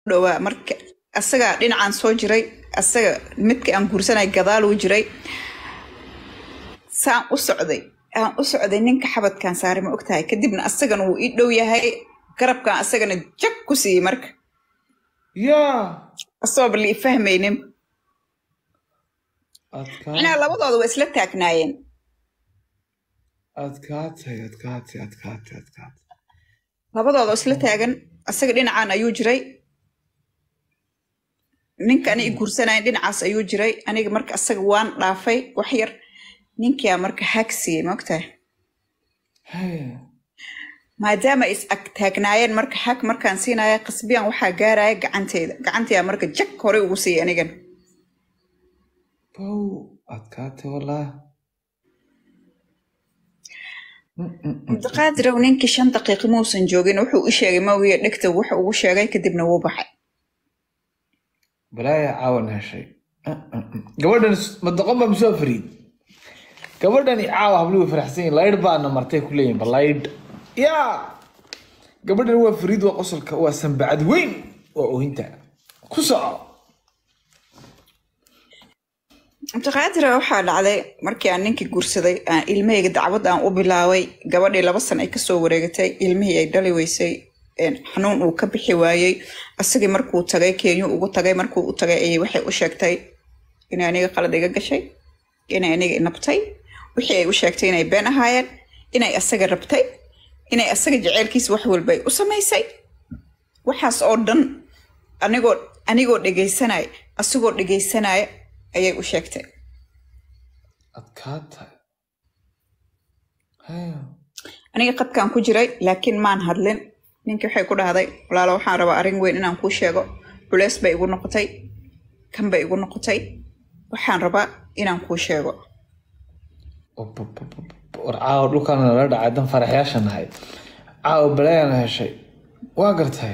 dhowaa marka asaga dhinacaan soo jiray asaga midka aan guursanay gadaaluu jiray saan u socday aan u socday ninka xabadkaan saaray ma ogtahay kadibna asagana wuu ii dhow yahay garabkaan asagana jag ku siiyey marka yaa asagooba la i fahmaynin adkaa macnaha labadooda waa isla taagnaayeen adkaatay adkaatay adkaatay adkaatay labadooda oo isla taagan asaga dhinacaan ayuu jiray ninka aniga guursanayn dhinacaas ayuu jiray aniga marka asaga waan dhaafay wax yar ninkaa marka hag siiyey ma ogtahay haya maadaama is ag taagnaayeen marka hag markaan siinaya qasbiyan waxaa gaaraya gacanteeda gacanteeda marka jag horey ugu siiyey anigan bow adkaatay wallah cabdiqaadirow ninkii shan daqiiqo muusan joogin wuxuu u sheegay mawiya dhegta wuxuu ugu sheegay kadibna wuu baxay balaaya caawan heshay gabadhan madaqon baa musoo fariid gabadhani caawa habli way faraxsan yihin laydh baana martay ku leeyihin balaydh yaa gabadhan waa fariid waa qosolka waa sanbacad weyn waa oohinta ku soco cabdiqaadira waxaa dhacday markii aan ninkii guursaday aan ilmahayga dacwad aan u bilaabay gabadhii laba san ay kasoo wareegatay ilmihii ay dhali weysay een, xanuun uu ka bixi waayey asagii markuu tagay keenyu ugu tagay markuu u tagay ayay waxay u sheegtay inay aniga qalad iga gashay inay aniga inabtay wixii ay u sheegtay inay been ahaayeen inay asaga rabtay inay asaga jeceylkiisa wax walba ay u samaysay waxaas oo dhan anigoo anigoo dhegaysanaya asigoo dhegaysanaya ayay u sheegtay adkaatay haya aniga qadkaan ku jiray laakiin maan hadlin ninkii waxay ku dhahday walaalo waxaan rabaa arrin weyn inaan kuu sheego culeys bay igu noqotay kan bay igu noqotay waxaan rabaa inaan kuu sheego war caawa dhulkaan nala dhacay dan faraxyaasha nahay caawa balaayana heshay waa gartay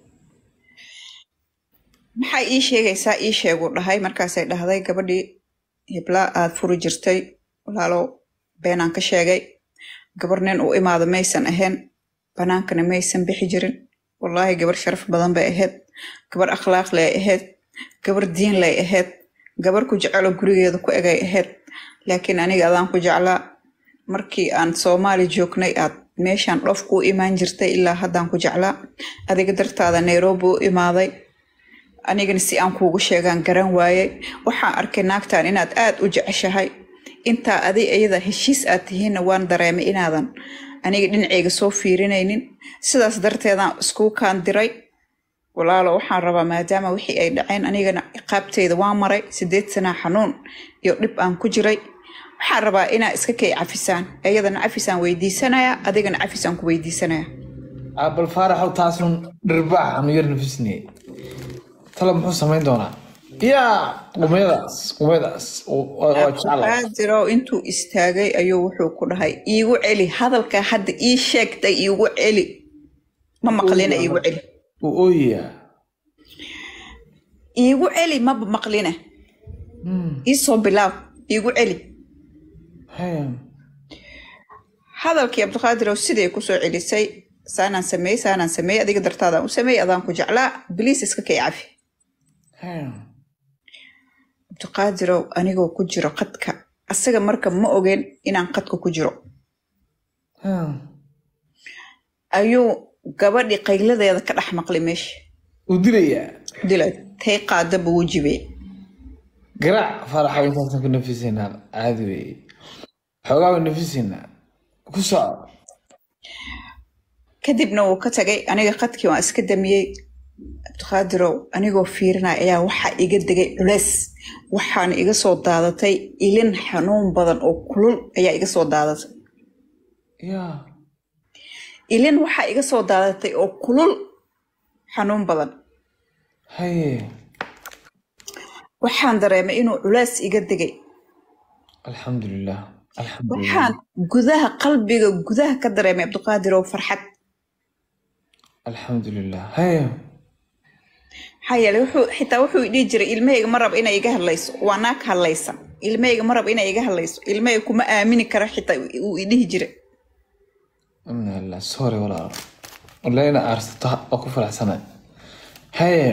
maxaa ii sheegaysaa ii sheeguu dhahay markaasay dhahday gabadhii hiblaa aad furi jirtay walaalow beenaan ka sheegay gabar nin u imaado maysan ahayn banaankana maysan bixi jirin wallaahi gabar sharaf badan bay ahayd gabar akhlaaq lay ahayd gabar diin lay ahayd gabar ku jecelo gurigeeda ku egay ahayd laakiin aniga adaan ku jeclaa markii aan soomaali joognay aad meeshaan dhoof kuu imaan jirtay ilaa haddaan ku jeclaa adiga dartaada nairobi u imaaday anigana si aan kuugu sheegaan garan waayey waxaan arkay naagtan inaad aad u jeceshahay intaa adi iyada heshiis aad tihiinna waan dareemay inaadan aniga dhinaceyga soo fiirinaynin sidaas darteedaan iskuu kaan diray walaalo waxaan rabaa maadaama wixii ay dhaceen anigana ciqaabteyda waan maray sideed sanaa xanuun iyo dhib aan ku jiray waxaan rabaa inaa iska kay cafisaan iyadana cafisaan weydiisanaya adigana cafisaan ku weydiisanaya bal faaraxow taasun dhirbaax anu yar nafisne tala muxuu samayn doonaa yaa qumyadaas qumyadaas waa jecla qaadirow intuu istaagay ayuu wuxuu ku dhahay iigu celi hadalka hadda ii sheegtay iigu celi ma maqlina iigu celi wuu ooyayaa iigu celi maba maqlina iisoo bilaab iigu celi haya hadalkii cabdiqaadirow siday kusoo celisay saanaan sameeyey saanaan sameeyey adiga dartaadaan u sameeyey adaan ku jeclaa biliis iska kay cafi haya cabdiqaadirow anigoo ku jiro qadka asaga marka ma ogeen inaan qadka ku jiro haya ayuu gabadhii qayladeeda ka dhex maqlay meesha wuu dilayaa dila tay qaadaba wuu jibey garaac faaraxow intaasan ku nafisaynaa caadi weeye xoogaa way nafisaynaa ku soco kadibna wuu ka tagay aniga qadkii waan iska damiyey cabdiqaadirow anigoo fiirinaya ayaa waxaa iga degay culeys waxaana iga soo daadatay ilin xanuun badan oo kulul ayaa iga soo daadatay yaa ilin waxaa iga soo daadatay oo kulul xanuun badan haye waxaan dareemay inuu culeys iga degay alxamdulilah alxamdulilah waxaan gudaha qalbiga gudaha ka dareemay cabdiqaadirow farxad alxamdulilah haye maxaa yeelay wuxuu xitaa wuxuu dhihi jiray ilmahayga ma raba inay iga hadlayso waa naag hadlaysa ilmahayga ma raba inay iga hadlayso ilmahayga kuma aamini kara xitaa uu idhihi jiray amnillah sorry walaalo wallahi ina aarsato waa ku faraxsanay haye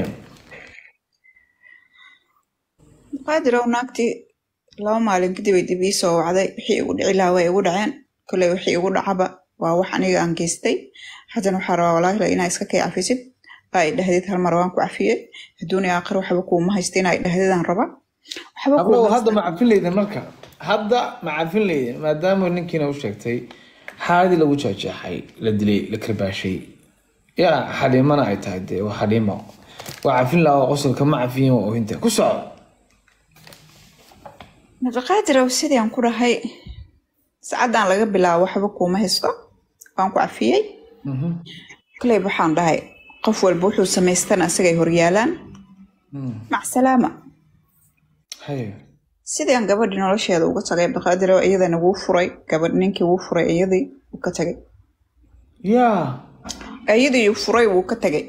qaadirow naagtii laba maalin kadib ay dib ii soo wacday wixii igu dhici lahaa way igu dhaceen koley wixii igu dhacaba waa wax aniga aan geystay haddana waxaa rabaa walaahila inaa iska kay cafisid ay dhahdid hal mar waan ku cafiyey adduuni aakhir waxba kuuma haysta inaa dhahdidaan raba waxba hablow kuuma hadda ma cafin leydin marka hadda ma cafin leydin maadaama ninkiina u sheegtay xaaladii lagu jeexjeexay la dilay la karbaashay yaa xaliimana ay tahay dee waa xaliimo waa cafin lahaa waa qosolka ma cafiyin waa ohinta ku soco naqaqaadirow sidii aan ku dhahay sacaddaan laga bilaabo waxba kuuma haysto waan ku cafiyey Mhm. koleyb waxaan dhahay qof walba wuxuu samaystana isagay horyaalaan Mm. mac salaama haye sidii aan gabadhii nolosheeda uga tagay abdiqaadirow iyadana wuu furay gabadh ninkii wuu furay iyadii wuu ka tagay yaa iyadii uu furay wuu ka tagay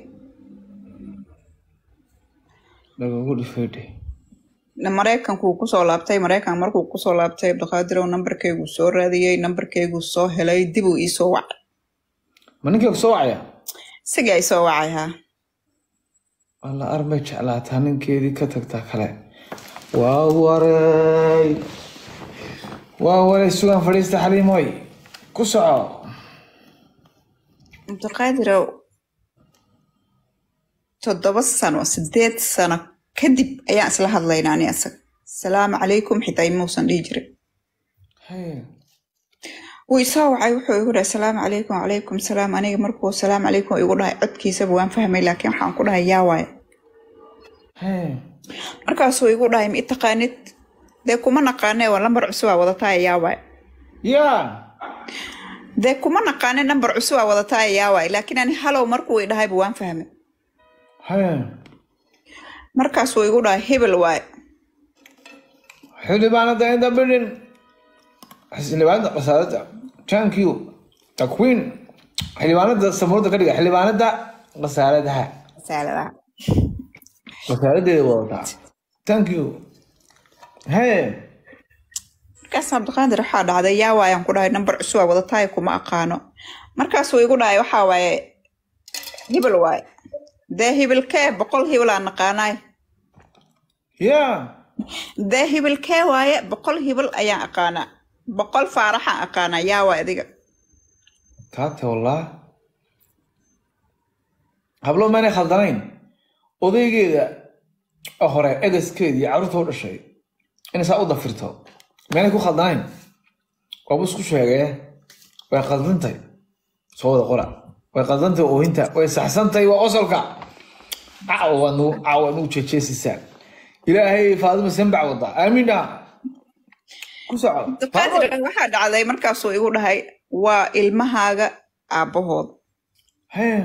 lagagu dhifay dheh maraykanku wuu kusoo laabtay maraykan markuu kusoo laabtay abdiqaadirow nambarkeyguu soo raadiyey nambarkeyguu soo helay dibuu iisoo wacay ma ninkii ku soo wacaya isagii ay soo wacay haa alla armay jeclaataa ninkeedii ka tagtaa kale waa waray waa waray sugan fadhiista xaliimoy ku soco abdiqaadirow toddoba sano sideed sano kadib ayaan isla hadlaynaa ani asaga salaamu calaykum xitaa imuusan dhihi jirin haye wuu isoo wacay wuxuu igu dhahay salaamu calaykum calaykum salaam aniga markuu salaamu calaykum igu dhahay codkiisaba waan fahmay laakiin waxaan ku dhahay yaa waaye haye markaasuu igu dhahay ma i taqaanid dee kuma naqaane waa lambar cusubaa wadataa yaa waaye yaa dee kuma naqaane nambar cusubaa wadataa yaa waaye laakiin ani halow markuu i dhahayba waan fahmay haye markaasuu igu dhahay hebel waaye xildhibaanada inda bidhin xildhibaanada wasaaradda thank you the queen xildhibaanada samuurada ka dhiga xildhibaanada wasaaradaha saaladaha wasaaradeeda wadataa thank you haye markaas cabdiqaadir waxaa dhacday yaa waayaan ku dhahay nambar cusubaa wadataay kuma aqaano markaasuu igu dhahay waxaa waaye hebel waaye dee hibilkee boqol hibilaa naqaanaay yaa dee hibilkee waaye boqol hibil ayaan aqaanaa boqol faaraxaan aqaanaa yaa waay adiga taate wallah hablo maanay khaldanayn odaygeeda oo hore egaskeeda iyo carruurta u dhashay inay saa u dafirto maanay ku khaldanayn waaba isku sheegee way khaldantay soo wada qora way khaldantay oohinta way saxsantay waa qosolka caawa waa nagu caawa nagu jeejeesisaa ilaahay faadima sanbac wada aamiina ku soco cabdiqaadir waxaa dhacday markaasuu igu dhahay waa ilmahaaga aabbahooda hee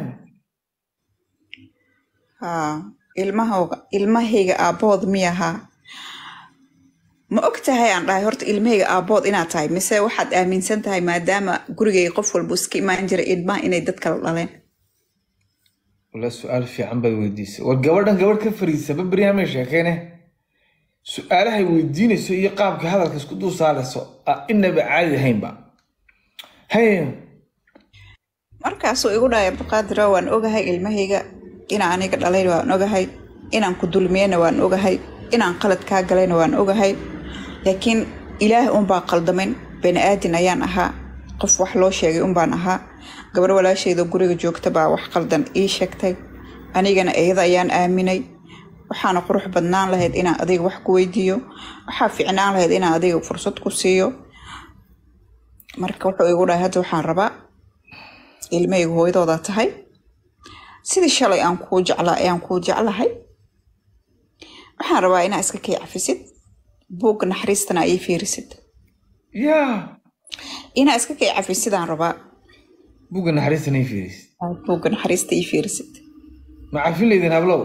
haa ilmahooga ilmahayga aabbahooda miyahaa ma og tahay aan dhahay horta ilmahayga aabbood inaad tahay mise waxaad aaminsan tahay maadaama gurigay qof walba iska imaan jiray ilmaha inay dad kala dhaleen wala su-aal fiican baad weydiisay war gabadhan gabadh ka fariisaba beryahamay sheekeyne su-aalahay weydiinayso iyo qaabka hadalka isku dul saarayso a inaba caadi ahaynba haye markaasuu igu dhahay abdiqaadiro waan ogahay ilmahayga inaan aniga dhalayna waan ogahay inaan ku dulmiyeyna waan ogahay inaan qalad kaa galayna waan ogahay laakiin ilaahay unbaa qaldamin bani aadin ayaan ahaa qof wax loo sheegay unbaan ahaa gabar walaashayda guriga joogta baa wax qaldan ii sheegtay anigana iyada ayaan aaminay waxaana qurux badnaan lahayd inaan adiga wax ku weydiiyo waxaa fiicnaan lahayd inaan adiga fursad ku siiyo marka wuxuu igu dhahay hadda waxaan rabaa ilmahaygu hooyadooda tahay sidii shalay aan kuu jeclaa ayaan kuu jeclahay waxaan rabaa inaa iska kay cafisid buugga naxariistana ii fiirisid yaa inaa iska kay cafisidaan rabaa buga naxariista nay fiiris buugga naxariista ii fiirisid ma cafin leydin hablow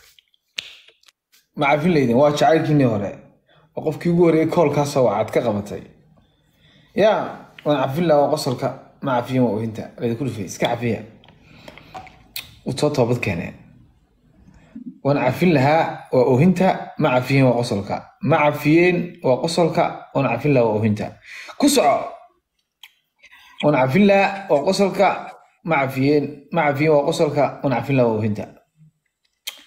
ma cafin leydin waa jacaylkiinii hore waa qofkii ugu horeeyay koolkaasoo waxaad ka qabatay yaa waan cafin lahaa waa qosolka ma cafiyin waa ohinta laydinku dhufay iska cafiya wuu soo toobad keeneen waan cafin lahaa waa ohinta ma cafiyin waa qosolka ma cafiyeen waa qosolka waan cafin lahaa waa ohinta ku soco waan cafin lahaa waa qosolka ma cafiyeen ma cafiyeen waa qosolka waan cafin lahaa waa ohinta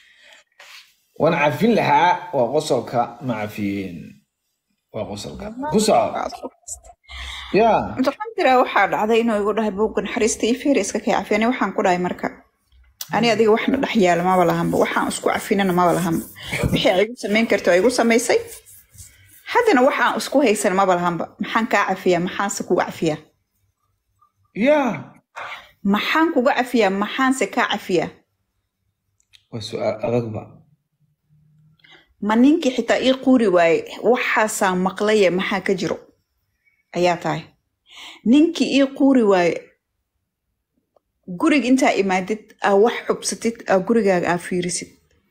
waan cafin lahaa waa qosolka ma cafiyeen waa qosolka ku soco ya mutaqadira waxaa dhacday inuu igu dhahay buugga naxariista iyo feer iska kay cafiyani waxaan ku dhahay marka ani adiga waxna dhex yaala maba lahanba waxaan isku cafinana maba lahanba wixii ay igu samayn karto ay igu samaysay haddana waxaan isku haysan maba lahanba maxaan kaa cafiyaa maxaanse kuga cafiyaa ya maxaan kuga cafiyaa maxaanse kaa cafiyaa waa su-aal adagba ma ninkii xitaa ii quuri waaye waxaasaan maqlaye maxaa ka jiro ayaa tahay ninkii ii quuri waaye guriga intaa imaadid aa wax xubsatid aa gurigaaga aa fiirisid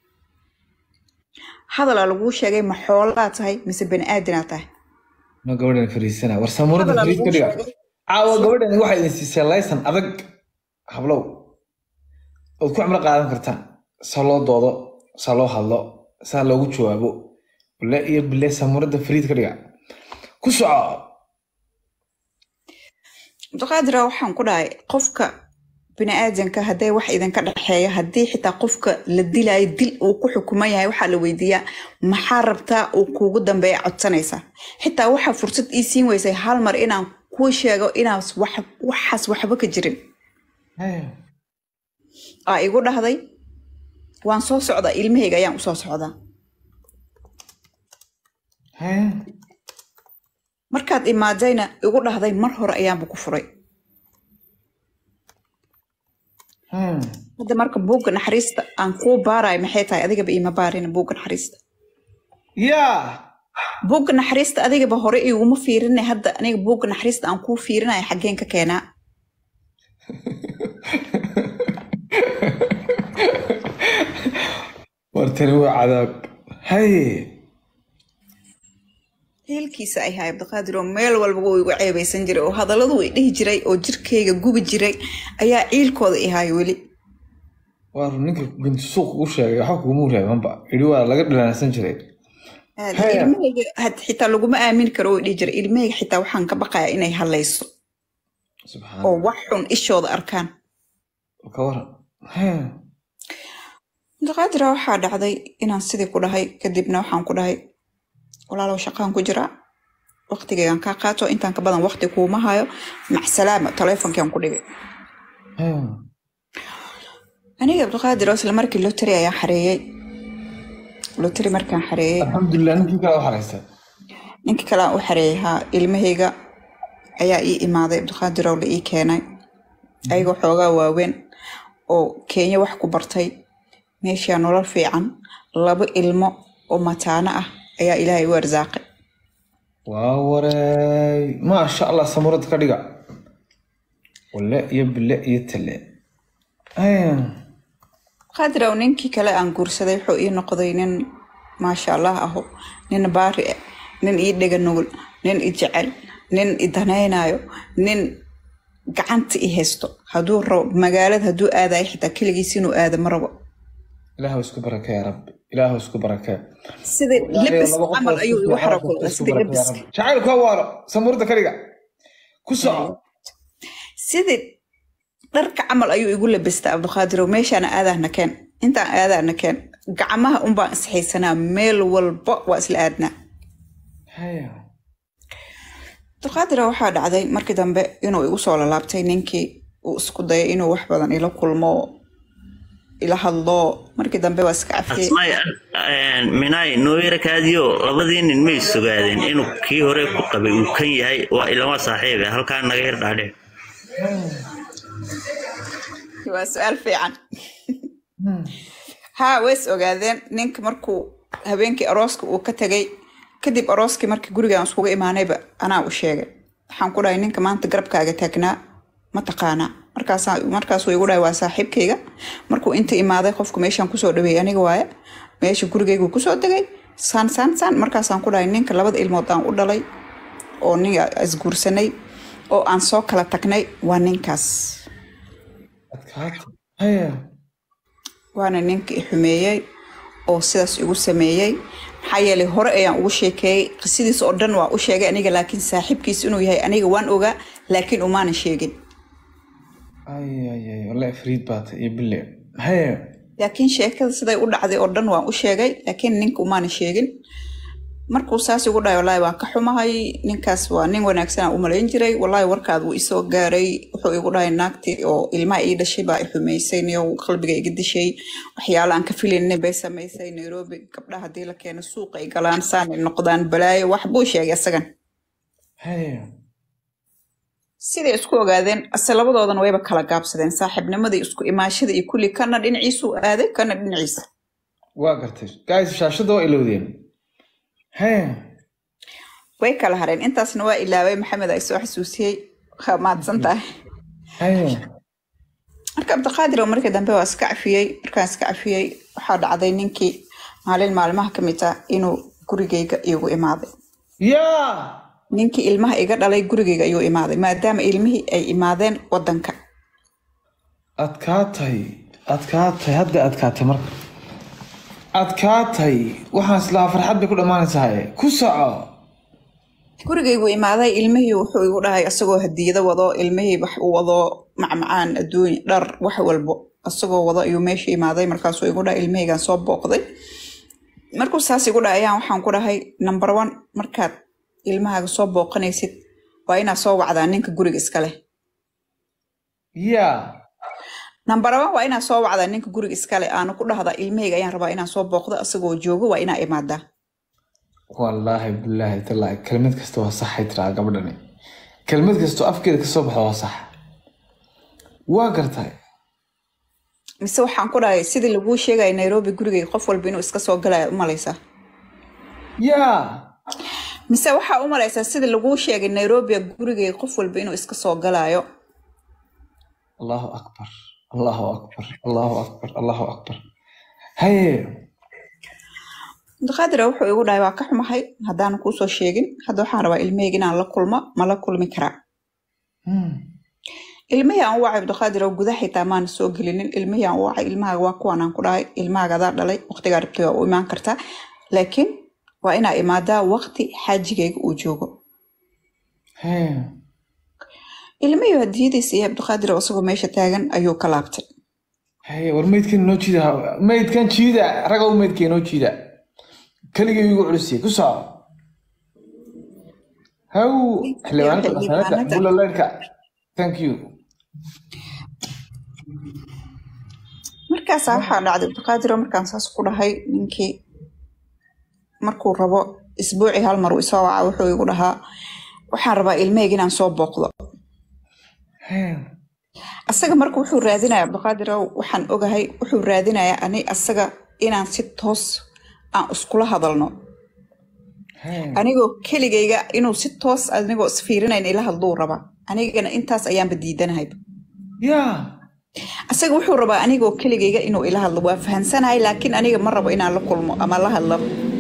hadalaa laguu sheegay ma xoolaa tahay mise bani aadinaa tahay ma gabadhan fariisana war samuurada Hadal fariis ka lagu dhiga sheegay. caawa gabadhan waxay idin siisay laysan adag hablow ood ku cimro qaadan kartaan saa loo doodo saa loo hadlo saa loogu jawaabo bile iyo bile samuurada fariid ka dhiga ku soco mutaqaadira waxaan ku dhahay qofka biniaadanka hadday wax idinka dhexeeya haddii xitaa qofka la dilaayo dil uu ku xukuman yahay waxaa la weydiiyaa maxaa rabtaa uu kuugu dambeeya codsanaysaa xitaa waxaa fursad ii siin weysay hal mar inaan kuu sheego inaas wax- waxaas waxba ka jirin aa igu dhahday waan soo socdaa ilmahayga ayaan usoo socdaa markaad imaadayna igu dhahday mar hore ayaanba ku furay hadda marka buugga naxariista aan kuu baarayo maxay tahay adigaba iima baarina buugga naxariista ya buugga naxariista adigaba hore iguma fiirinay hadda aniga buugga naxariista aan kuu fiirinayo xaggeen ka keenaa wartani waa cadaab haye heelkiisa ay haay abdiqaadir oo meel walba wuu igu ceebaysan jiray oo hadalladu i dhihi jiray oo jirkayga gubi jiray ayaa ciilkooda i haay weli waa run ninka bintu suuq ugu sheegay waxba kuguma reebanba idhi waa laga dhilaansan jiray Aad, Haya. ilmahayga had- xitaa laguma aamini karo oo i dhihi jiray ilmahayga xitaa waxaan ka baqayaa inay hadlayso subxaan oo wax xun ishooda arkaan ka waran Haya. abdiqaadira waxaa dhacday inaan sidii ku dhahay kadibna waxaan ku dhahay walaalow shaqaan ku jiraa waqtigaygaan kaa qaato intaan ka badan waqti kuuma hayo macsalaama taleefonkaan ku dhigay Haya. aniga abdiqaadir oo isla markii lotari ayaan xareeyey lotari markaan xareeyey alxamdulilah ninkii kale u xaraystay ninkii kale aan u xareeyey haa ilmahayga ayaa ii imaaday abdiqaadir oo la ii keenay ayagoo xoogaa waaweyn oo kenya wax ku bartay meeshaa nolol fiican laba ilmo oo mataano ah ayaa ilaahay u arsaaqay waa wareey maasha allah samurad ka dhiga wale iyo bile iyo tale Haya. qaadirow ninkii kale aan guursaday wuxuu ii noqday nin maasha allah aho nin baari ah nin ii dhega nugul nin i jecel nin i danaynayo nin gacanta i haysto hadduu rabo magaalada hadduu aadayo xitaa keligiis inuu aado ma rabo ilaahu isku barakee ya rabbi ilaahu isku barakee sida lebis camal ayuu igu xarakulaa sida lebiska jacaylku ha waaro samurada ka dhiga ku soco sidii dharka camal ayuu igu labistaa abduqaadirow meeshaana aadaahna keen intaan aadaahna keen gacmaha unbaan isxaysanaa meel walba waa isla aadnaa Haya. abduqaadira waxaa dhacday markii dambe inuu igu soo lalaabtay ninkii uu isku dayay inuu wax badan ila kulmo ila hadlo markii dambe waa iska cafiyey asmay minay nooyarakaadiyo labadii nin may sugaadeen inuu kii hore ku qabay uu kan yahay waa ilama saaxiibe halkaa naga yar dhaadhe waa su-aal fiican haa ways ogaadeen ninka markuu habeenkii arooska uu ka tegay kadib arooskii markii gurigaan iskuga imaanayba anaa u sheegay waxaan ku dhahay ninka maanta garabkaaga taagnaa ma taqaanaa markaasaa markaasuu igu dhahay waa saaxiibkayga markuu inta imaaday qofku meeshaan kusoo dhaweeyay aniga waaye meesha gurigaygu kusoo degay saan saan saan markaasaan ku dhahay ninka labada ilmood aan u dhalay oo nin isguursanay oo aan soo kala tagnay waa ninkaas adkaata haya waana ninka i xumeeyey oo sidaas igu sameeyey maxaa yeelay hore ayaan ugu sheekeeyey qisadiis oo dhan waa u sheegay aniga laakiin saaxiibkiis inuu yahay aniga waan ogaa laakiin umaanan sheegin ay ay ay wallahi fariid baata iyo bile haya laakiin sheekada siday u dhacday oo dhan waan u sheegay laakiin ninka umaana sheegin markuu saas igu dhahay wallaahi waan ka xumahay ninkaas waa nin wanaagsanaa u malayn jiray wallaahi warkaad wuu isoo gaaray wuxuu igu dhahay naagtii oo ilmaha ii dhashay baa i xumaysay niyo qalbiga iga dishay waxyaalo aan ka filaynin bay samaysay nairobi gabdhaha haddii la keeno suuqa ay galaan saanay noqdaan balaayo wax buu sheegay isagan haye siday isku ogaadeen ase labadoodana wayba kala gaabsadeen saaxiibnimadii isku imaashada iyo kulli kana dhinaciisuu aaday kana dhinaciisa waa gartay guys shaashada waa ilowdeen haye way kala hareen intaasna waa ilaaway maxamed ay soo xasuusiyey waa mahadsan tahay haye marka cabdiqaadir oo markii dambe waa iska cafiyey markaan iska cafiyey waxaa dhacday ninkii maalin maalmaha ka mid ah inuu gurigayga igu imaaday yaa ninkii ilmaha iga dhalay gurigayga ayuu imaaday maadaama ilmihii ay imaadeen wadanka adkaatay adkaatay hadda adkaatay marka adkaatay waxaan islahaa farxad bay ku dhammaanaysahaye ku soco gurigaygu imaaday ilmihii wuxuu igu dhahay asagoo hadiyado wado ilmihii wax u wado macmacaan adduun dhar wax walbo asagoo wado ayuu meesha imaaday markaasuu igu dhahay ilmihaygaan soo booqday markuu saas igu dhahay ayaan waxaan ku dhahay number one markaad ilmahaaga soo booqanaysid waa inaad soo wacdaa ninka guriga iska leh yaa number one waa inaad soo wacdaa ninka guriga iska leh aanu ku dhahdaa ilmahayga ayaan rabaa inaan soo booqdo asagoo joogo waa inaa imaadaa wallaahi bilaahi tallaahi kelmad kasta waa saxay tiraa gabadhani kelmad kastoo afkeeda kasoo baxda waa sax waa gartay mise waxaan ku dhahay sidii laguu sheegaya nairobi gurigayga qof walba inuu iska soo galaya u malaysaa yaa mise waxaa u malaysaa sidii laguu sheegay nairobi gurigayga qof walba inuu iska soo galaayo allahu akbar allahu akbar allahu akbar allahu akbar haye abdiqaadira wuxuu igu dhahay waa ka xumahay haddaanan kuusoo sheegin hadda waxaan rabaa ilmahayga inaan la kulmo ma la kulmi karaa Hmm. ilmihii aan u wacay abdiqaadir oo gudaha xitaa maana soo gelinin ilmihii aan u wacay ilmahaaga waa kuwan aan ku dhahay ilmahaaga adaa dhalay waqtigaa rabtay waa u imaan kartaa laakiin waa inaa imaadaa waqti xaajigayga uu joogo haye ilmihii hadiyadiisa iyo abdiqaadir oo isagoo meesha taagan ayuu ka laabtay haye war meydkan noo jiida meydkan jiida ragow meydkee noo jiida keligii igu culisiye ku soco haw xildhibaanka xildhibaanada. dhaqameedka bulaleydka thank you markaasaa waxaa dhacday abdiqaadir oo markaan saas ku dhahay ninkii markuu rabo isbuucii hal mar uu isoo waca wuxuu igu dhahaa waxaan rabaa ilmahayga inaan soo booqdo haye asaga marka wuxuu raadinaya abdiqaadir ow waxaan ogahay wuxuu raadinayaa ani asaga inaan si toos aan iskula hadalno haye anigoo keligayga inuu si toos anigoo isfiirinayn ila hadluu rabaa anigana intaas ayaanba diidanahay yaa asaga wuxuu rabaa anigoo keligayga inuu ila hadlo waa fahansanahay laakiin aniga ma rabo inaan la kulmo ama la hadlo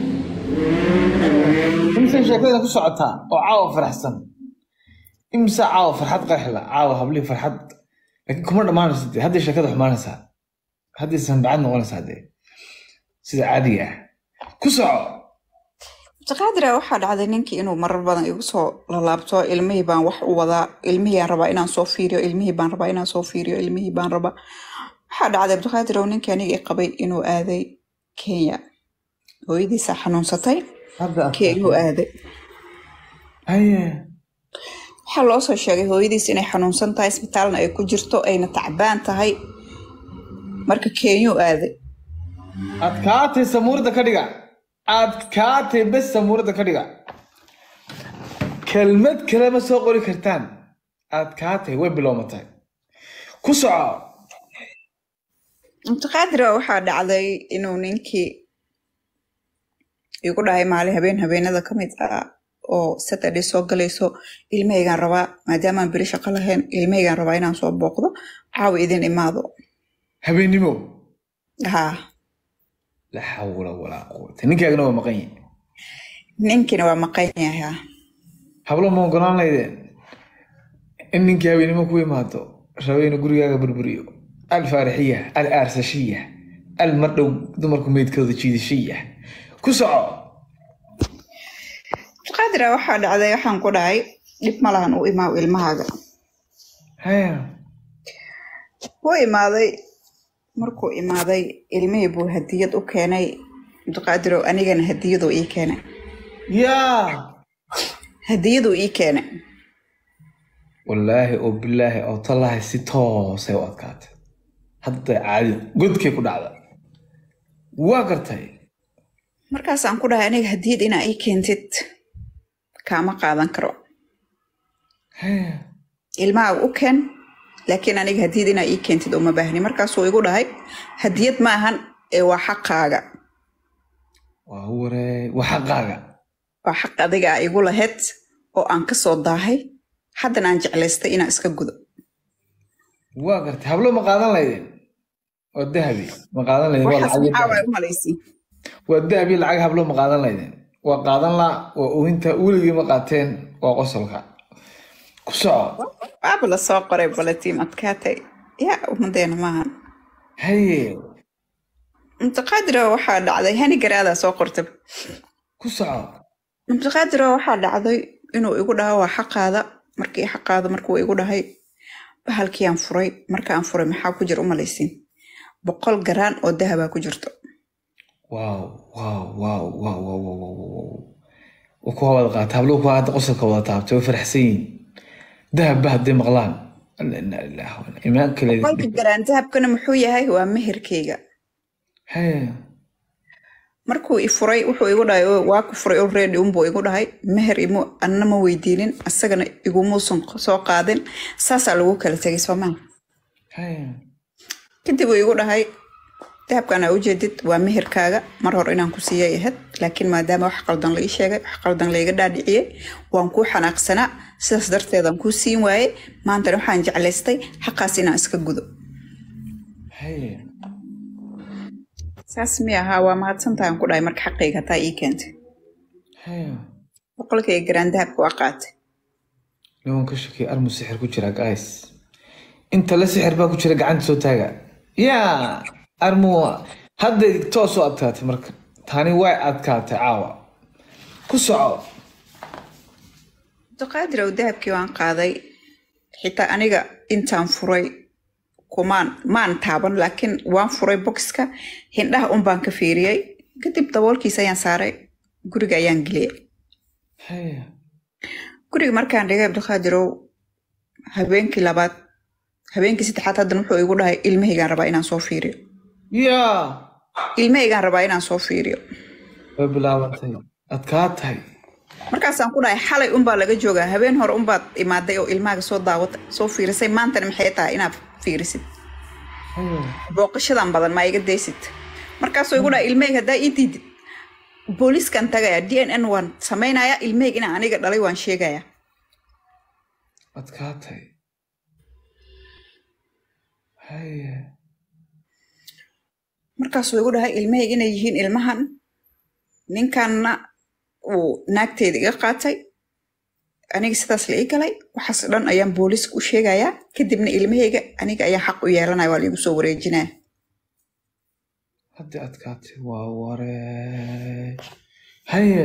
imise sheekada ku socotaa oo caawa faraxsan imise caawa farxad qeexla caawa hablii farxad laakiin kuma dhammaanaysa dee hadday sheekada xumaanaysaa hadday sanbacad noqonaysaa dee sida caadiga ah ku soco abdiqaadira waxaa dhacday ninkii inuu marar badan igu soo lalaabto ilmihii baan wax u wadaa ilmihii aan rabaa inaan soo fiiriyo ilmihii baan rabaa inaan soo fiiriyo ilmihii baan rabaa waxaa dhacday abdiqaadir oo ninkii aniga i qabay inuu aaday kenya hooyadiisaa xanuunsatay hadda kenyuu aaday haye waxaa loo soo sheegay hooyadiis inay xanuunsan tahay isbitaalna ay ku jirto ayna tacbaan tahay marka kenyuu aaday adkaatay samuurada ka dhiga adkaatay bes samuurada ka dhiga kelmad kale ma soo qori kartaan adkaatay way bilowmatay ku soco abdiqaadira waxaa dhacday inuu ninkii igu dhahay maalin habeen habeenada ka mid ah oo saturday soo galayso ilmahaygaan rabaa maadaamaan beri shaqo lahayn ilmahaygaan rabaa inaan soo booqdo caawa idin imaado habeennimo haa la xawla walaa quwata ninkaagana waa maqan yahay ninkiina waa maqan yahay haa. hablo ma ogolaan laydeen in ninkii habeennimo ku imaado rabayna gurigaaga burburiyo alfaarixiya al aarsashiya al mardhow dumarku meydkooda jiidashiya ku soco abdiqaadira waxaa dhacday waxaan ku dhahay dhib ma lahan u imaaw ilmahaaga haya wuu imaaday markuu imaaday ilmihii buu hadiyad u keenay cabdiqaadirow anigana hadiyaduu ii keenay yaa hadiyaduu ii keenay wallaahi oo bilaahi oo tallahi si toosay u adkaatay hadda caadi godkay ku dhacda waa gartay markaasaan ku dhahay aniga hadiyad inaa ii keentid kaama qaadan karo Hee, ilmaha u keen laakiin aniga hadiyad inaa ii keentid uma baahni markaasuu igu dhahay hadiyad ma ahan ee waa xaqaaga waa waree waa xaqaaga waa xaq adiga a igu lahayd oo aan ka soo daahay haddana aan jeclaystay inaan iska gudo waa gartay hablo ma qaadan laydeen waa dahabi ma qaadan laydeen waa waxaas lacag maxaa waay dahabi. u malaysiin waa dahabi lacag hablo ma qaadan laydeen waa qaadan la waa oohinta weligii ma qaateen waa qosolka ku soco waaba la soo qoray balatiin adkaatay yaa ummadeena maahan haye mutaqaadiro waxaa dhacday hani garaadaa soo qortay ku soco mutaqaadiro waxaa dhacday inuu igu dhaho waa xaqaada markii xaqaada markuu igu dhahay bahalkiiyaan furay markaan furay maxaa ku jira umalaysiin boqol garaan oo dahabaa ku jirto waaw waaw waaw waaw waaw waaw waaw waaw waa kuwa wada qaata hablo kuwa hadda qosolka wada taabtay way faraxsan yihiin dahabba hadday maqlaan alla inaa ilaaha wa inaa- imaan kale boqolka garaan dahabkana muxuu yahay waa meherkayga haye markuu i furay wuxuu igu dhahay "Oo, waa ku furay already unbuu igu dhahay meher imu anna ma weydiinin asagana igumuusan soo qaadin saasaa lagu kala tegay soomaa haye kadib uu igu dhahay dahabkan aa ujeedid waa meherkaaga mar hore inaan ku siiyay ahayd laakiin maadaama wax qaldan la ii sheegay wax qaldan layga dhaadhiciyey waan kuu xanaaqsanaa sidaas darteedaan kuu siin waayey maantana waxaan jeclaystay xaqaas inaan iska gudo haye saas mi ahaa waa mahadsantahay aan ku dhahay marka xaqayga hataa ii keentay haye boqolkayga garaan dahabka waa qaatay lawan ka shakey armu sixir ku jira guys inta la sixir baa ku jira gacanta soo taaga yaa armu hadday toos u adkaatay marka tani way adkaatay caawa ku soco abdiqaadir ow dahabkii waan qaaday xitaa aniga intaan furay kumaan maan taaban laakiin waan furay boxka hindhaha un baan ka fiiriyey kadib daboolkiisa ayaan saaray guriga ayaan geliyay haye guriga markaan dhigay abdiqaadirow habeenkii labaad habeenkii saddexaad haddana wuxuu igu dhahay ilmahaygaan rabaa inaan soo fiiriyo yaa ilmahaygaan rabaa inaan soo fiiriyo way bilaabantay adkaa tahay markaasaan ku dhahay xalay unbaa laga joogaa habeen hore unbaad imaaday oo ilmahaaga soo daawatay soo fiirisay maantana maxay tahay inaad fiirisid haye booqashadan badan maa iga daysid markaasuu igu dhaha ilmeyga haddaa ii diidid booliskan tagaya d n n waan samaynaya ilmeyga inaan aniga dhalay waan sheegaya adkaa tahay haye markaasuu igu dhahay ilmeyga inay yihiin ilmahan ninkanna uu naagteeda iga qaatay aniga sidaas la ii galay waxaas dhan ayaan booliska u sheegayaa kadibna ilmahayga aniga ayaa xaq u yeelanaya waa laigu soo wareejinaya hadda adkaatay waa waree haye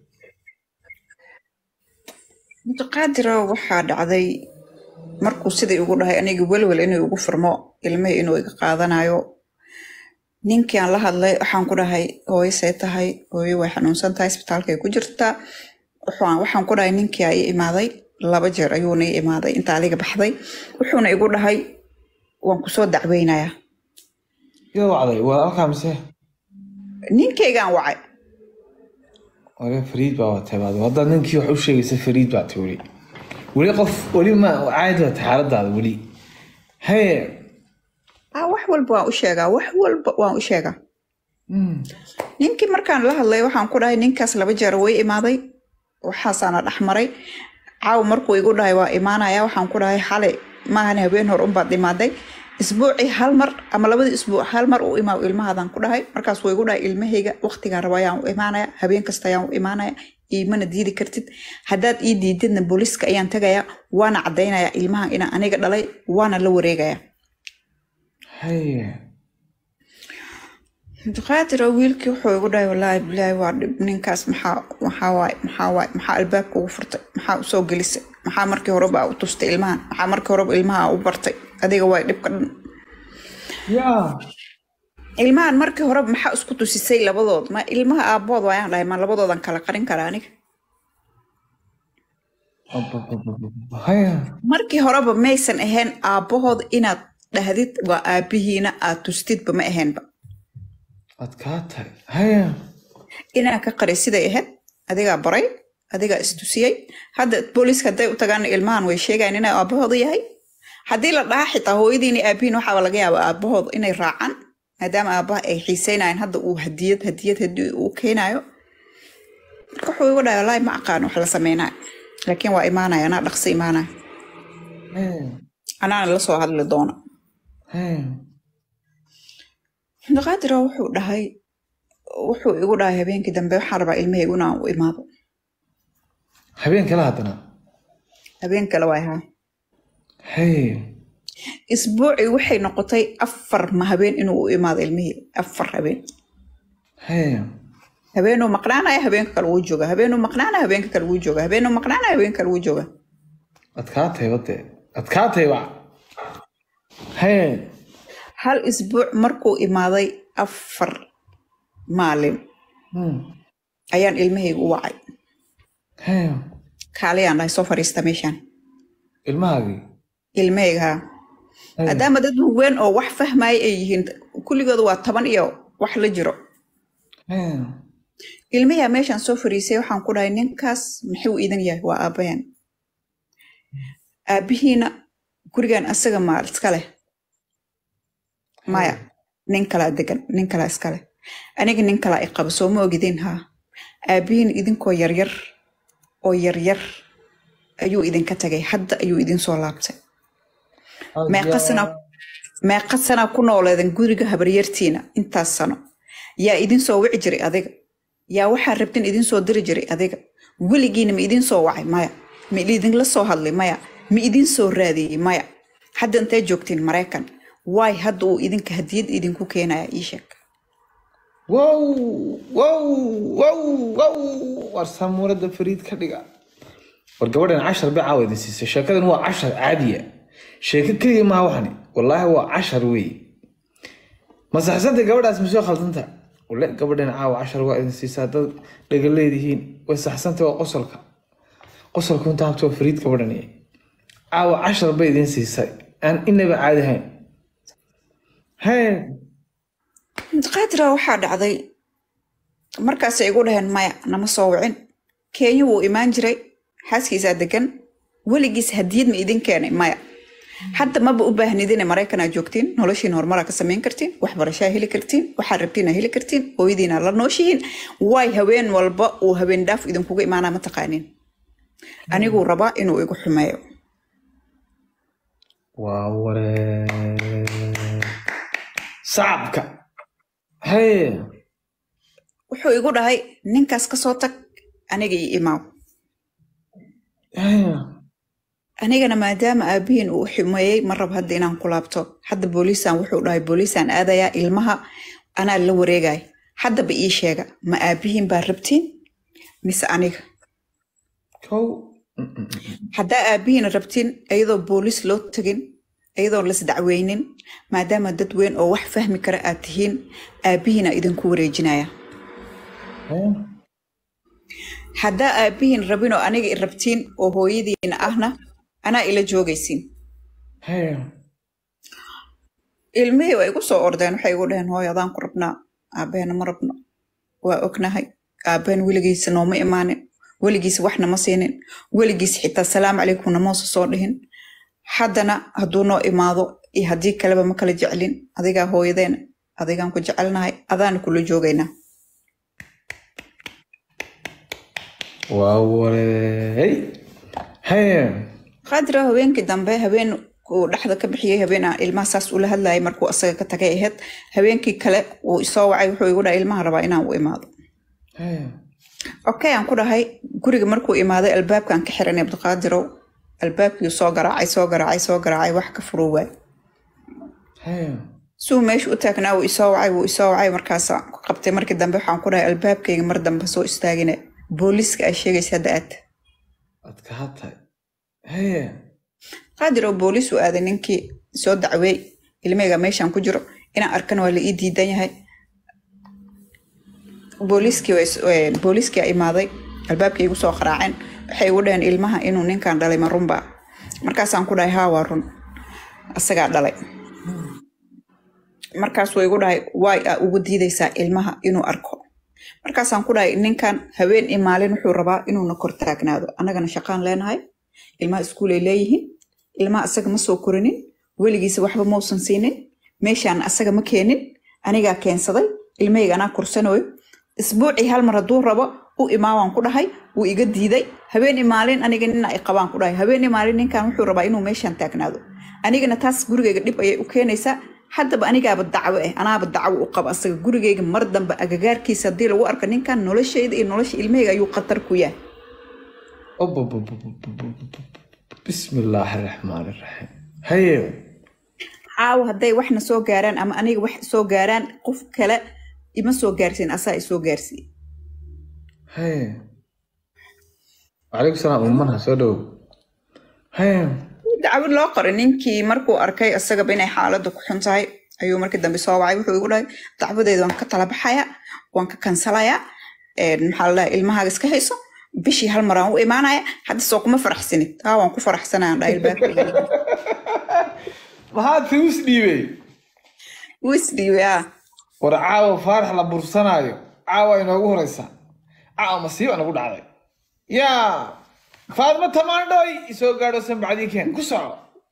mutaqaadiro waxaa dhacday markuu sidai ugu dhahay aniga welwel inuu igu furmo ilmihii inuu iga qaadanayo ninkii aan la hadlay waxaan ku dhahay hooyo see tahay hooyo way xanuunsan tahay isbitaalkay ku jirtaa waxaan waxaan ku dhahay ninkii aa ii imaaday laba jeer ayuuna ii imaaday inta adiga baxday wuxuuna igu dhahay waan kusoo dacweynayaa yaa wacday waa halkaa mise ninkaygaan wacay wale fariid baa watay baad haddaad ninkii wax u sheegaysa fariid baa tay weli weli qof weli ma caadi baa tay xaaladaada weli haye ah wax walba waan u sheegaa wax walba waan u sheegaa Mm. ninkii markaan la hadlay waxaan ku dhahay ninkaas laba jeer way imaaday waxaasaana dhexmaray caaw markuu igu dhahay waa imaanaya waxaan ku dhahay xalay maahan habeen hor unbaad imaaday isbuucii hal mar ama labadii isbuuc hal mar u imaaw ilmahaadaan ku dhahay markaas wuu igu dhahay ilmahayga waqtigaan raba ayaan u imaanaya habeen kasta ayaan u imaanaya iimana diidi kartid haddaad ii diididna booliska ayaan tagaya waana caddaynaya ilmahan inaan aniga dhalay waana la wareegaya haye abdiqaadir oo wiilkii wuxuu igu dhahay wallaahi bilaahi waa dhib ninkaas maxaa maxaa waay maxaa waay maxaa albaabka ugu furtay maxaa usoo gelisay maxaa markii horeba aa u tustay ilmahan maxaa markii horeba ilmaha aa u bartay adiga waay dhibka dhan yaa ilmahan markii hore maxaa isku tusisay labadood ma ilmaha aabood waayaan dhahay ma labadoodan kala qarin kara aniga haya markii horeba maysan ahayn aabbahood inaad dhahdid waa aabihiina aad tustidba ma ahaynba adkaa tahay haya inaa ka qari siday ahayd adigaa baray adigaa istusiyey hadda booliiska hadday u tagaan ilmahan way sheegayan inay aabahooda yahay haddii la dhaha xitaa hooyadiina aabihiin waxaaba laga yaaba aabahooda inay raacaan maadaama aabaha ay xiiseynayaan hadda uu hadiyad hadiyad hadii uu keenayo marka wuxuu igu dhahay wallaahi ma aqaan wax la sameynayo laakiin waa imaanaya anaa dhaqso imaanaya haya anaana la soo hadli doona haya abdiqaadira wuxuu dhahay wuxuu igu dhahay habeenkii dambe waxaan rabaa ilmahaygu inaan u imaado habeen kale haddana habeen kale waa ahaa haya isbuucii waxay noqotay afar ma habeen inuu u imaado ilmihii afar habeen haya habeenuu maqnaanaya habeenka kale wuu jooga habeenuu maqnaanaya habeenka kale wuu jooga habeenuu maqnaanaya habeenka kale wuu jooga adkaa tahay bade adkaa tahay ba haya hal isbuuc markuu imaaday afar maalin Hmm. ayaan ilmahaygu u wacay haya kaaliyaan dhahay soo fariista meeshaan ilmahaagii ilmahayga haa haya maadaama dad weyn oo wax fahmaya ay yihiin kulligooda waa toban iyo wax la jiro haya ilmayaa meeshaan soo fariisay waxaan ku dhahay ninkaas muxuu idin yahay waa aabbahan aabbihiina gurigan asaga maa iska leh maya nin kalaa degan nin kalaa iska leh aniga nin kalaa i qaba soo ma ogidin haa aabbihiin idinkoo yaryar oo yaryar ayuu idinka tagay hadda ayuu idin soo laabtay meeqa sana meeqa sanaa ku nooleedan guriga habaryartiina intaas sano yaa idin soo wici jiray adiga yaa waxaa rabtin idin soo diri jiray adiga weligiina ma idin soo wacay maya ma idinla soo hadlay maya ma idin soo raadiyey maya hadda intee joogtiin maraykan waay hadda uu idinka hadiyad idinku keenaya ii sheeg wow wow wow wow war samuurada fariid ka dhiga war gabadhan cashar bay caawa idin siisay sheekadan waa cashar caadiya sheeko keliya maaha waxani wallaahi waa cashar wey masaxsanta gabadhaas ma soo khaldanta wale gabadhan caawa cashar waa idin siisaa dad dhaga leedihiin way saxsanta waa qosolka qosolka inta habta waa fariid gabadhani caawa cashar bay idin siisay aan inaba caadi ahayn hee qaadira waxaa dhacday markaasay igu dhaheen maya nama soo wicin kenya wuu imaan jiray xaaskiisaa degan weligiis hadiyad ma idin keenay maya hadda maba u baahnidine maraykanaa joogtiin noloshiin horumaraa ka samayn kartiin waxbarashaa heli kartiin waxaa rabtiina heli kartiin hooyadiina la nooshihiin waay haween walba uu habeen dhaaf idinkuga imaanaa ma taqaanin aniguu rabaa inuu igu xumeeyo waa waree sacabka hee wuxuu igu dhahay ninkaas kasoo tag aniga io imaaw hee anigana maadaama aabihiin uu xumeeyey ma rab hadda inaan ku laabto hadda booliisaan wuxuu dhahay booliisaan aadayaa ilmaha anaa la wareegaya haddaba ii sheega ma aabihiin baa rabtiin mise aniga kow haddaa aabihiin rabtiin iyadoo booliis loo tagin iyadoo lasdacweynin maadaama dad weyn oo wax fahmi kara aad tihiin aabihiina idinku wareejinaya hee haddaa aabihiin rabin oo aniga i rabtiin oo hooyadiina ahna anaa ila joogaysiin hee ilmihii waa igu soo ordeen waxay igu dhaheen hooy adaan ku rabnaa aabeena ma rabno waa ognahay aabeen weligiisa nooma imaanin weligiis waxna ma siinin weligiis xitaa salaamu calaykum namoosa soo dhihin haddana hadduu noo imaado iyo haddii kaleba ma kala jeclin adigaa hooyadeena adigaan ku jecelnahay adaana kula joogaynaa waa waree hee qaadira habeenkii dambe habeen uu dhexda ka bixiyey habeen aan ilmaha saas ula hadlayay markuu asaga ka tagay ahayd habeenkii kale uu isoo wacay wuxuu igu dhahay ilmaha rabaa inaan u imaado hee okay aan ku dhahay guriga markuu imaaday albaabkaan ka xiranay abdiqaadirow albaabkii soo garaacay soo garaacay soo garaacay wax ka furuu waay hee suu meesha u taagnaa wuu isoo wacay wuu isoo wacay markaasaan ku qabtay markii dambe waxaan ku dhahay albaabkayga mar dambe soo istaagine booliiska ay sheegaysa hadda aad adkaa tahay hee qaadir oo booliis u aaday ninkii soo dacweey ilmeyga meeshaan ku jiro inaan arkana waa la ii diidan yahay booliiskii waa is- ee, booliiskii aa imaaday albaabkii igu soo qaraaceen waxay igu dhaheen ilmaha inuu ninkan dhalay ma runba markaasaan ku dhahay haa waa run asagaa dhalay markaasuu igu dhahay waay aa ugu diidaysaa ilmaha inuu arko markaasaan ku dhahay ninkan haween iyo maalin wuxuu rabaa inuuna kor taagnaado annagana shaqaan leenahay ilmaha iskuulay leeyihiin ilmaha asaga ma soo korinin weligiisa waxba mausan siinin meeshaan asaga ma keenin anigaa keensaday ilmahayga anaa korsanayo isbuucii hal mar hadduu rabo u imaawaan ku dhahay wuu iga diiday habeen iyo maalin aniga nina ay qabaan ku dhahay habeen iyo maalin ninkan wuxuu rabaa inuu meeshaan taagnaado anigana taas gurigayga dhib ayay u keenaysaa haddaba anigaaba dacwo ah anaaba dacwo u qaba asaga gurigayga mar dambe agagaarkiisa haddii lagu arko ninkan noloshayda iyo nolosha ilmahayga ayuu khatar ku yahay بسم الله الرحمن الرحيم هيا caawa hadday waxna soo gaaraan ama aniga wax soo gaaraan qof kale ima soo gaarsiin asaa isoo gaarsiiye هيا وعليكم السلام أمنا سودو هيا dacwad loo qoray ninkii markuu arkay isagaba inay xaaladdu ku xun tahay ayuu markii dambe soo wacay wuxuu igu dhahay dacwadeeda waan ka tala baxaya waan ka kansalayaa een, maxaa la dhahay ilmahaaga iska hayso bishii hal maraan u imaanaya hadda soo kuma faraxsanid taa waan ku faraxsanayaan dhahay ilbaabkayga ما هاد فلوس ديبي wuu isdhiibay ah ورعاوة فارح لبرسانايو عاوة إنه هريسا عاوة مصيبة أنا أقول علي يا فاطمة تماندوي يسوي قاعدة سن بعدين كان كسر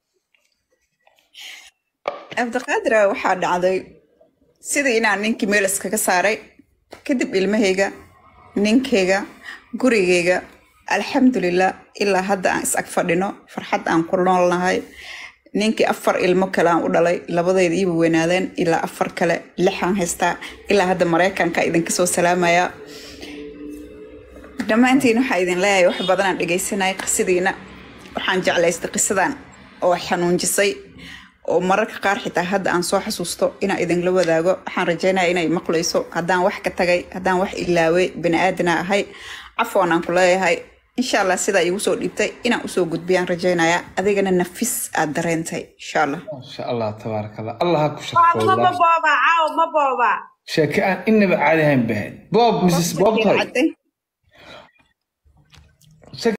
cabdiqaadira waxaa dhacday sidii inaan ninkii meel iskaga saaray kadib ilmahayga ninkayga gurigayga alxamdulilah ilaa hadda aan is ag fadhino farxad aan ku noolnahay ninkii afar ilmo kale aan u dhalay labadayda iiba weynaadeen ilaa afar kale lixaan haystaa ilaa hadda maraykanka idinka soo salaamaya dhammaantiin waxaa idin leeyahay wax badanaan dhegaysanaya qisadiina waxaan jeclaystay qisadan oo xanuunjisay oo mararka qaar xitaa hadda aan soo xasuusto inaan idinla wadaago waxaan rajeynaya inay maqlayso haddaan wax ka tagay haddaan wax ilaaway bani aadana ahay cafoon aan ku leeyahay insha allah sidaa iigu soo dhiibtay inaan usoo gudbiyaan rajeynaya adigana nafis aad dareentay insha allah ما شاء الله تبارك الله الله هاكو شكرا Faatma ma والله booba caaw ma booba شاكان إنما عادي هم بهد بوب مسس بوب طيب Cadday.